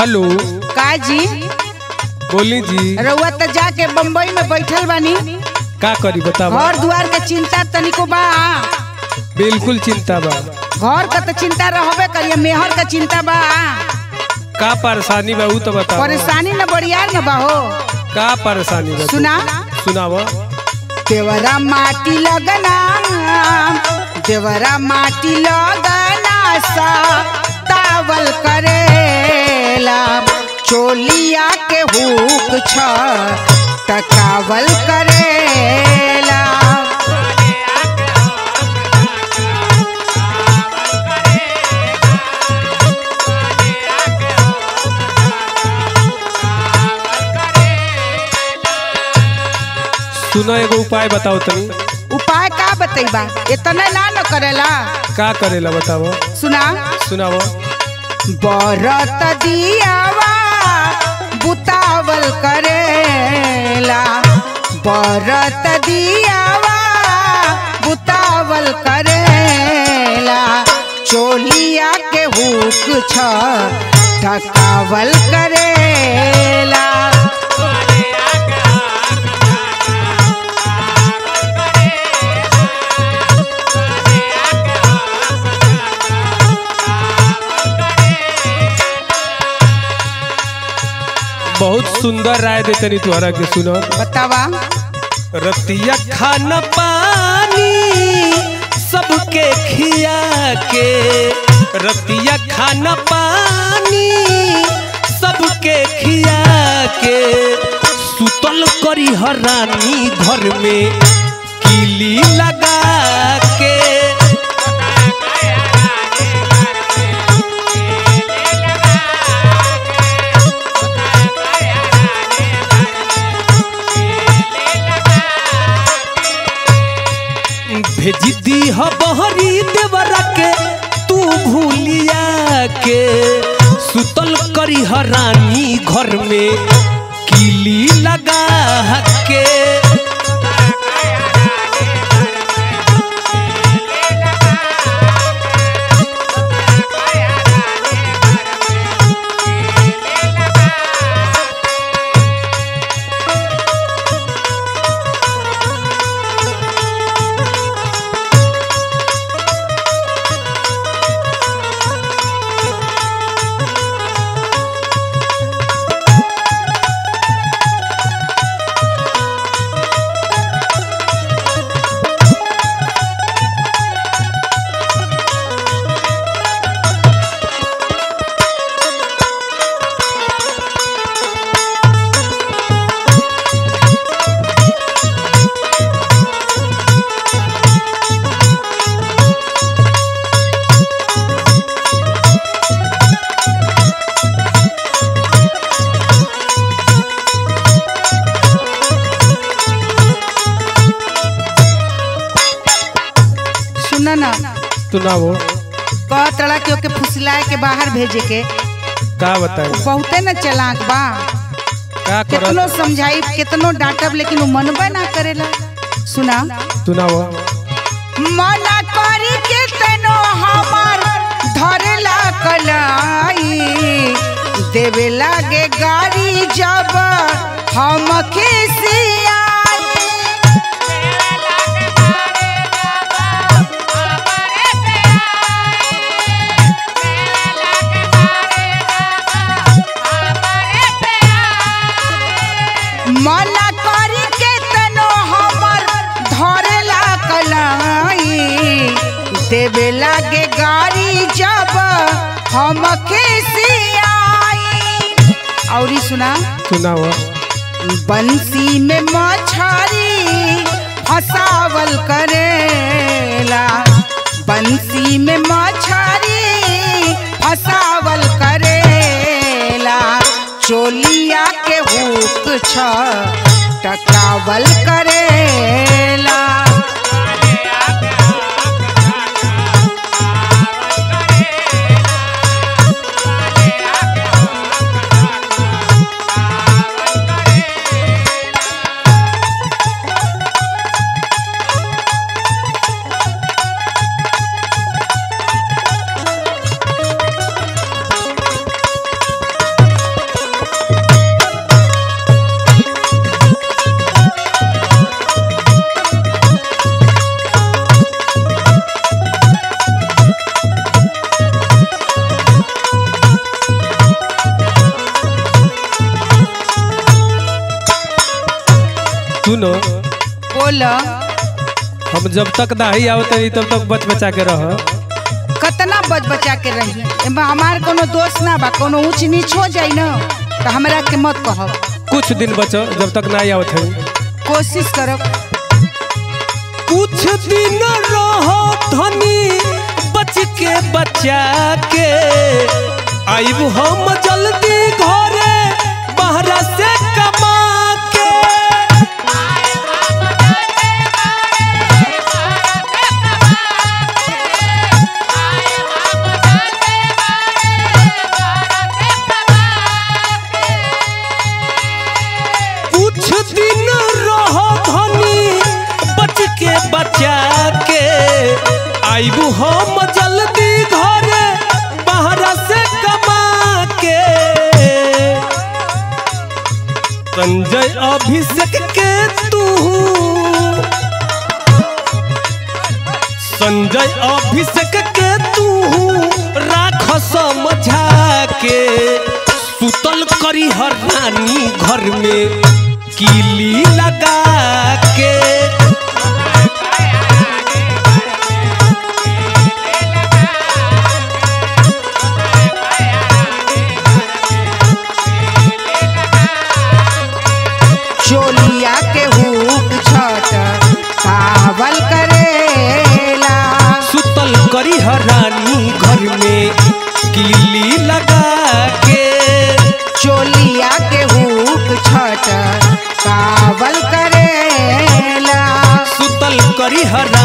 hello का जी बोली जी रउआ त जाके बम्बई में बैठल बानी का करी बतावा घर दुआर के चिंता तनिको बा बिल्कुल चिंता बा घर का तो चिंता रहबे करिए मेहर का चिंता बा का परेशानी बा ऊ तो बतावा परेशानी न बड़ियार न बा हो का परेशानी बा सुना सुनावा देवरा माटी लगना देवरा माटी लगना सा तावल करेला चोलिया के हुक छ टकावल करेला सुनो एगो उपाय बताओ तनी उपाय का बतैबा इतना ना न करेला का करेला बतावा सुना सुनावा बरत दियावा बुतावल करेला बरत दियावा बुतावल करेला चोलिया के हुक छ ढकावल करेला बहुत सुंदर राय दे तनी तुहरा के सुनो बतावा रतिया खाना पानी सबके खिया के रतिया खाना पानी सबके खिया के सुतल करी हरानी घर में किली लगा के भेजी दी ह बहरी देवरा के तू भूलिया के सुतल करी हरानी घर में किली लगा के सुन ना सुनाओ कह तड़ा के ओके फुसलाए के बाहर भेजे के का बताई बहुते न चलाक बा का कितनो करत समझाई कितनो डांटब लेकिन वो मनबे ना करेला सुना सुनाओ मना करी के तनो हमार धरेला कलाई देवे लागे गाड़ी जब हम खिसियाई मना करी के तनो हमर धरेला कलाई देवे लागे गाड़ी जब हम खिसियाई औरी सुना सुनाओ बंसी में मछरी फसावल करेला बंसी में मछरी फसावल करेला चोलिया के हुक छ टकावल करेला सुनो बोल हम जब तक नाही आवत रही तब तक बच बचा के रह कतना बच बचा के रही एमे हमार कोनो दोस्त ना बा कोनो ऊंच नीच हो जाई न तो हमरा के मत कहब कुछ दिन बचो जब तक नहीं आवत है कोशिश करब कुछ दिन रहो धनी बच के बचा के आइब हम जल्दी घरे बहरा से कमा के कुछ दिन रहो धनी बच के बचा के आइबू हम जल्दी घरे बहरा से कमा के संजय अभिषेक के तू संजय अभिषेक के तू राख समझा के सुतल करी हर रानी घर में कीली लगा के चोलिया के हुक छट कावल करेला सुतल करी हर रानी घर में कीली लगा के चोलिया के हुक छट कावल करेला सुतल करी हर